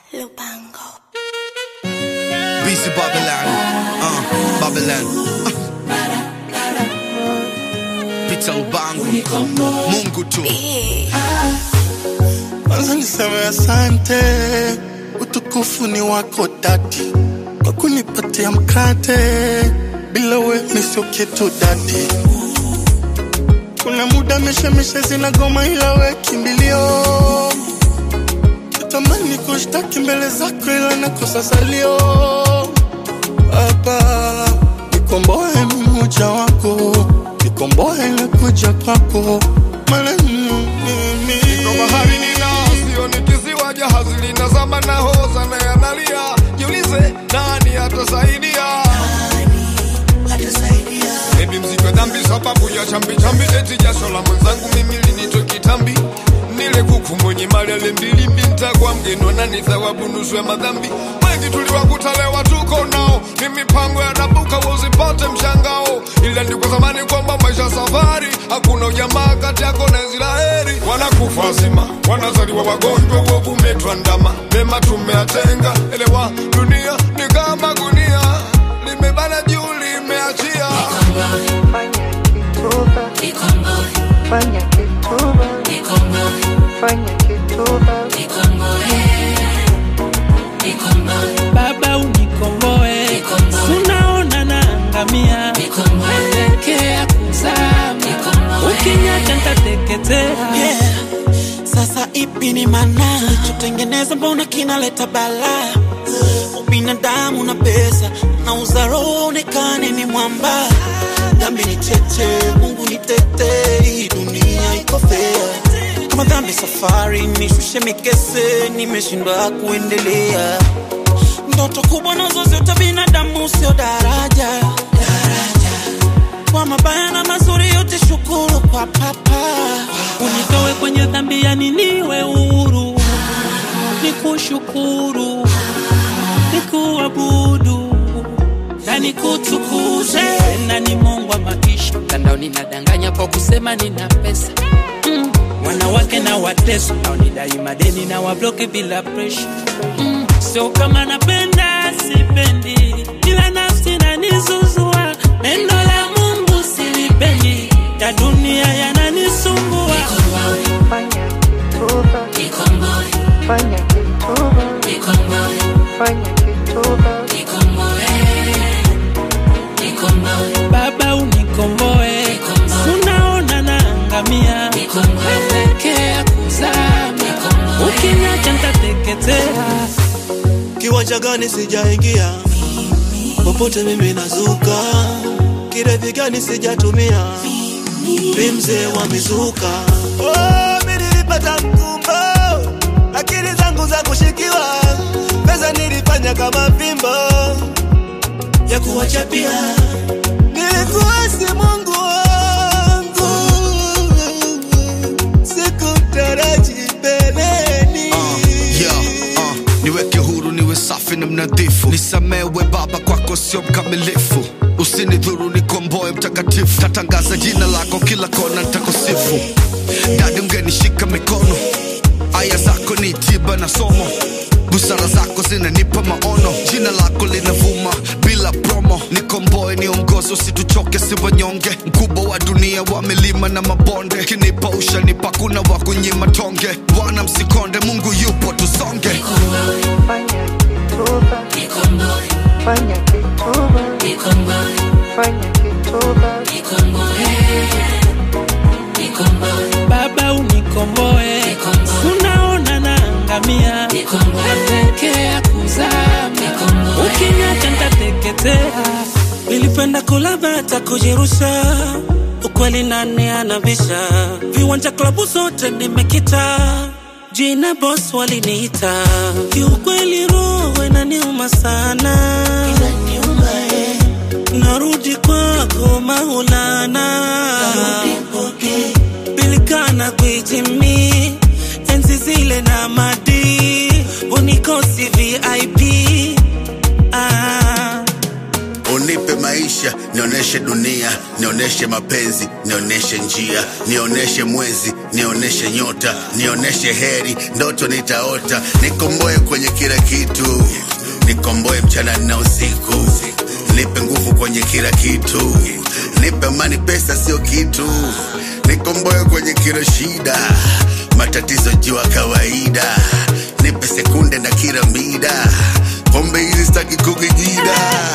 Lupango. BC Babylon, uh, Babylon. Uh. Pita Ubangu, Mungu tu. Kwanza niseme asante, utukufu ni wako dadi, kwa kunipatia mkate, bila we mi sio kitu dadi. Kuna muda mishemishe zinagoma, ila we kimbilio. Natamani kushtaki mbele zako, ila nakosa salio. Baba, nikomboe mimi mja wako, nikomboe nakuja kwako, maana mimi Niko bahari nina sio ni kisiwa jahazi linazama na hoza na yanalia jiulize nani atasaidia Baby mzigo wa dhambi sababu ya chambi chambi eti jasho la mwenzangu mimi linitwe kitambi nile kuku mwenye mali alembilimbi ntakuwa mgeni nani thawabu nusu ya madhambi wengi tuliwakutalewa tuko nao ni mipango ya nabuka usipate mshangao ila ni kwa zamani kwamba maisha safari hakuna ujamaa kati yako na Israeli wanakufa wazima wanazaliwa wagonjwa uovu umetwandama mema tumeatenga elewa dunia ni kama gunia limebana juu limeachia Fanya kituba, fanya kituba, fanya kituba, Baba unikomboe, unaona naangamia, naelekea kuzama, ukiniacha nitateketea. Yeah. Sasa ipi ni maana tutengeneza, mbona kinaleta bala? Ubinadamu na pesa na uzaro onekane ni mwamba. Dhambi ni tete, Mungu ni tete, hii dunia iko fair. Kama dhambi safari, nishushe mikese, nimeshindwa kuendelea. Ndoto kubwa nazo zote binadamu, sio daraja kwa mabaya na mazuri yote, shukuru kwa papa. Unitoe kwenye dhambi, yani niwe huru, nikushukuru, nikuabudu na nikutukuze. Tena ni Mungu wa maisha, mtandaoni nadanganya kwa kusema nina pesa mm. Wanawake na wateso au nidai madeni na wabloki bila presha mm. Sio kama napenda sipendi, ila nafsi nanizuzua. Neno la Mungu silipendi, ya dunia yananisumbua. fanya kituba, fanya kituba, fanya kituba, Baba unikomboe, unaona naangamia, naelekea kuzama, ukiniacha nitateketea. Kiwanja gani sijaingia, popote mimi nazuka, kirevi gani sijatumia, mi mzee wa mizuka. Oh, mi nilipata mkumbo, akili zangu za kushikiwa, pesa nilifanya kama fimbo ya kuwachapia, nilikuasi Mungu wangu, sikutaraji mbeleni Uh, yeah, uh, niweke huru niwe safi na mnadhifu nisamewe baba kwako sio mkamilifu usinidhuru nikomboe mtakatifu tatangaza jina lako kila kona ntakusifu dadi ungenishika mikono aya zako ni tiba na somo busara zako zinanipa maono jina lako linavuma bila promo nikomboe niongozi usituchoke si wanyonge mkubwa wa dunia wa milima na mabonde kinipa ushanipa kuna wa kunyima tonge bwana msikonde mungu yupo tusonge fanya kituba, fanya kituba, fanya kituba, Baba unikomboe, unaona naangamia, naelekea kuzama, ukiniacha nitateketea. Nilipenda kula bata kujirusha, ukweli nani anabisha? Viwanja klabu zote nimekita, jina boss waliniita. Kiukweli roho inaniuma sana, narudi kwako Maulana, bilikana kuijimi enzi zile na madi unikosi VIP ah. unipe maisha maisha nionyeshe dunia nionyeshe mapenzi nionyeshe njia nionyeshe mwezi nionyeshe nyota nionyeshe heri ndoto nitaota nikomboe kwenye kila kitu nikomboe mchana na usiku nipe nguvu kwenye kila kitu nipe amani pesa sio kitu nikomboe kwenye kila shida matatizo jua kawaida nipe sekunde na kila mida pombe hizi staki kukijida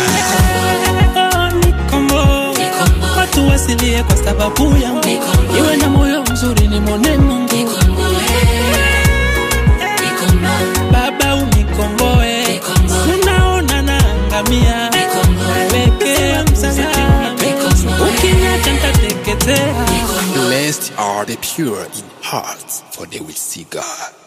Nikombo. Watu wasilie kwa sababu yangu, iwe na moyo mzuri ni mwone Mungu. Baba unikomboe, unaona naangamia, nawekea msalaba, ukiniacha nitateketea. Blessed are the pure in heart, for they will see God.